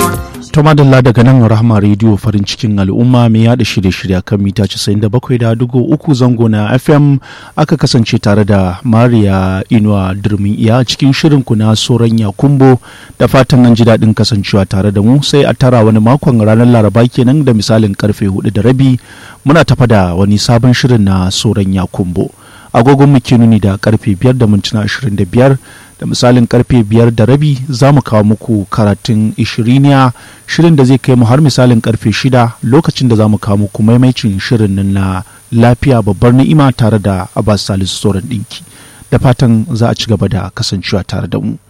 ta madalla daga nan rahama rediyo farin cikin al'umma mai yada shirye-shirye kan mita 97.3 zango na fm aka kasance tare da mariya inuwa durmin iya cikin shirin ku na soran yakumbo da fatan an ji daɗin kasancewa tare da mu sai a tara wani makon ranar laraba kenan da misalin karfe hudu da rabi muna tafa da wani sabon shirin na soran yakumbo agogon mu ke nuni da karfe 5 da mintuna 25 da misalin karfe biyar da rabi za mu kawo muku karatun ishiriniya shirin da zai kai mu har misalin karfe shida lokacin da za mu kawo muku maimaicin shirin nan na lafiya babbar ni'ima tare da abbas salisu sauran ɗinki da fatan za a ci gaba da kasancewa tare da mu